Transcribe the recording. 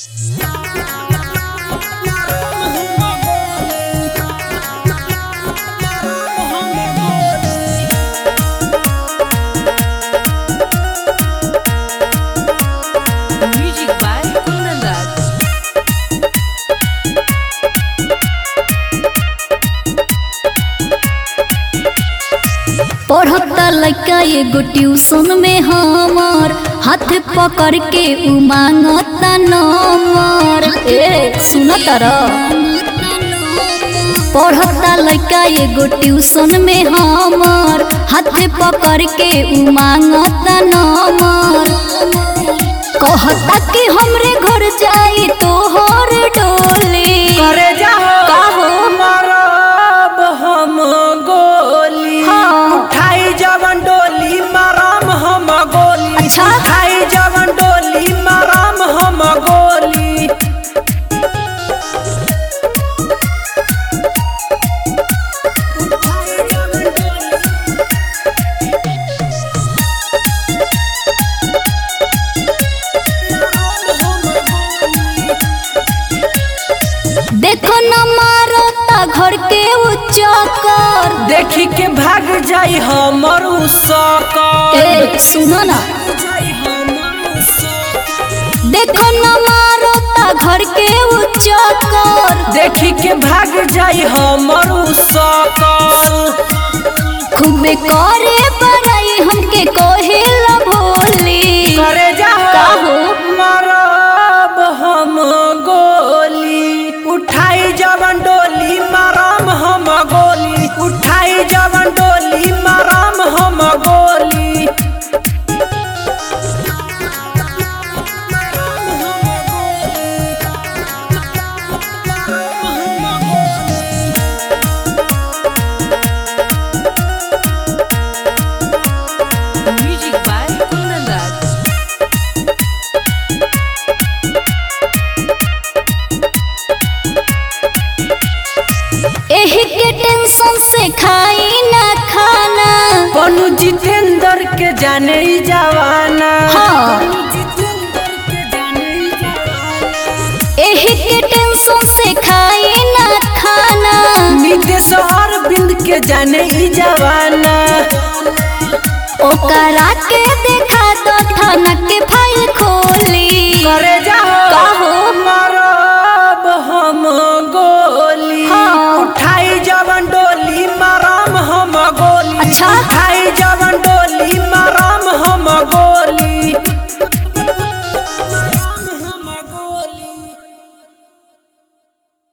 Music by Kundan Das. पढ़ता लड़का एगो ट्यूशन में हमर हाथ पकड़ के उ मांगता नंबर ए सुन तर पढ़ता लड़का एगो ट्यूशन में हमर हाथ पकड़ के उ मांगता नंबर कहता कि हमरे घर जाई तोहर डोली करे जाहो का हो? मारब हम गोली हाँ। उठाई जवन डोली मारम हम गोली अच्छा। उठाई जवन डोली मारम हम गोली उठाई जवन डोली देखो न मारता घर के उ चक्कर देखी के भाग जाई हमर उ सकर ए सुनो ना जाई हमर उ सकर। देखो न मारता घर के उ चक्कर देखी के भाग जाई हमर उ सकर खूबे करे बड़ाई हमके कोहिला भोली करे जाहो का हो? मारब हम गोली उठाई जवन डोली मारम हम गोली उठाई जवन डोली मारम हम गोली Music by Kundan Das. एही के टेंशन से खाई ना खाना पनु जितेंद्र के जाने ही जवाना हाँ। पनु जितेंद्र के जाने ही जवाना एही के टेंशन से खाई ना खाना नितेश अरविंद के जाने ही जवाना ओकरा के देखा दो थाना के फाइल खोली